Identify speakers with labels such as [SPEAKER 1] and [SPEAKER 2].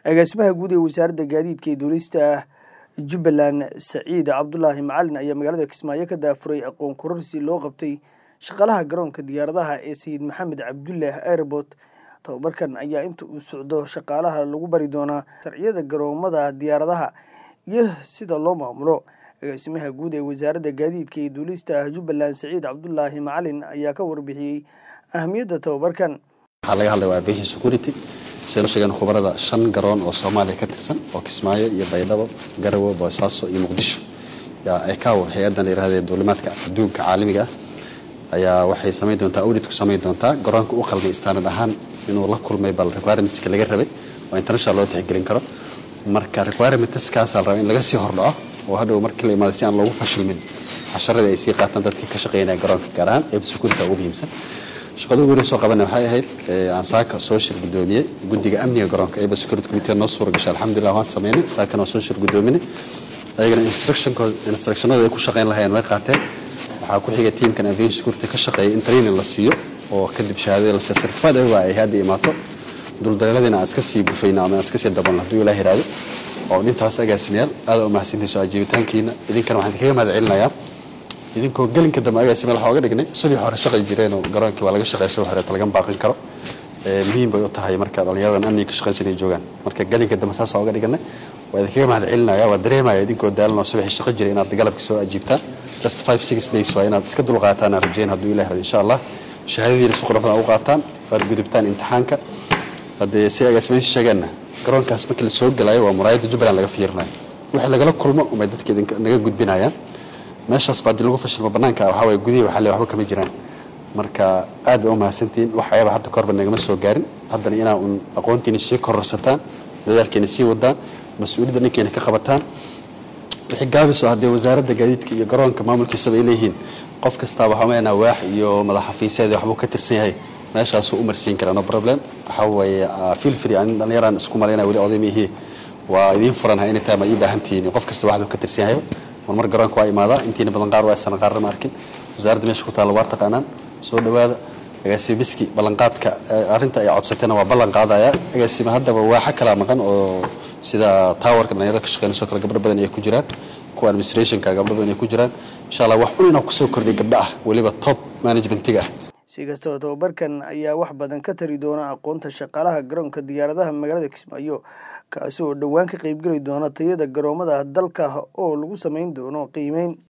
[SPEAKER 1] agaasimaha guud ee wasaaradda gaadiidka iyo duulista jubbaland saciid cabdulaahi macalin ayaa magaalada kismaayo ka daafuray aqoon kororsi loo qabtay shaqaalaha garoonka diyaaradaha ee sayid maxamed cabdullaah airport tababarkan ayaa inta uu socdo shaqaalaha lagu bari doonaa sharciyada garoomada diyaaradaha iyo sida loo maamulo agaasimaha guud ee wasaaradda gaadiidka iyo duulista jubbaland saciid cabdulaahi macalin ayaa ka warbixiyey ahamiyadda tababarkan
[SPEAKER 2] waxaa laga hadlaya waa aviation security siday sheegeen khubarada shan garoon oo soomaaliya ka tirsan oo kismaayo iyo baydhabo garawe boosaaso iyo muqdisho yaa ekaw hay-addan la yirahda duulimaadka adduunka caalamiga ah ayaa waxay samayn doontaa audit ku samayn doontaa garoonka u qalmay standard ahaan inuu la kulmay bal requirementska laga rabay oo international loo tixgelin karo marka requirementskaasaa la rabaa in laga sii hordhaco oo hadhow markii la imaado si aan loogu fashilmin casharadii ay sii qaataan dadkii ka shaqeynaya garoonka gaar ahaan qeybta security ugu muhiimsan shaqada ugu horeysoo qabana waxay ahayd ansaaka soo shir gudoomiyey guddiga amniga garoonka eba security committee noo suura gashay alxamdulillah waan sameynay saakana waa soo shir gudoominay ayagana instructionada ay ku shaqeyn lahayeen way qaateen waxaa ku xigay tiamkan aviation security ka shaqeeyay in training la siiyo oo kadib shahaadada la siiyo certified ayaga ay hadda imaato duldaleeladiina aan iska sii bufayna ama aan iska sii dabalno hadduu ilaah yiraahdo oo intaas agaasimayaal aada u mahadsantahay soo ajiibitaankiina idinkana waxaan idinkaga mahad celinayaa idinkoo gelinka dambe agaasimayaal waxaa oga dhignay subii hore shaqay jireen oo garoonkii waa laga shaqeeya subii hore laga baaqin karo muhiim bay u tahay marka dhallinyaradan amniga ka shaqaysan ay joogaan marka gelinka dambe saasaa oga dhiganay waa idinkaga mahad celinaya waa dareemaya idinkoo daalan oo subaxii shaqo jiray inaad galabka soo ajiibtaan just five six days waa inaad iska dul qaataan aan rajeyn hadduu ilah rado insha allah shahaadadiina si quruxda u qaataan waad gudubtaan imtixaanka haddee si agaasimaysi sheegeenna garoonkaas markii la soo gelayo waa muraayadda jubbaland laga fiirinayo wixii lagala kulmo umay dadka naga gudbinayaan meeshaas baa haddii lagu fashilmo bannaanka waxaa waye gudihii waxaa le waxba kama jiraan marka aad bay u mahadsantihiin waxyaaba hadda korba nagama soo gaarin haddana inaa uun aqoontiina sii kororsataan dadaalkeena sii wadaan mas-uuliyadda dhankeena ka qabataan wixii gaabiso haddee wasaaradda gaadiidka iyo garoonka maamulkiisaba ay leeyihiin qof kastaa waxaa meenaa waax iyo madax xafiiseed waxbuu ka tirsan yahay meeshaasuu u marsiin karaa no problem waxaa weeye feel free anin dhallinyaraan isku malaynaya weli oday miihii waa idiin furanhay inay tahay ma ii baahan tihiin qof kasta waxduu ka tirsan yahay marmar garoonka waa imaadaa intiina badan qaar waa sanan qaarna ma arkin wasaaradda meesha ku taalla waa taqaanaan soo dhowaada agaasime miski ballanqaadka arrinta ay codsateena waa ballan qaadaya agaasime haddaba waaxa kalaa maqan oo sida towerka dhallinyarada ka shaqeynayso kale gabdho badan ay ku jiraan kuwa administrationka gabdho badan ay ku jiraan insha allah wax un inaa kusoo kordhiy gabdho ah weliba top managementiga ah
[SPEAKER 1] si kastaba tababarkan ayaa wax badan ka tari doona aqoonta shaqaalaha garoonka diyaaradaha magaalada kismaayo kaasi oo dhowaan ka qaybgeli doona tayada garoomada dalka oo lagu samayn doono qiimeyn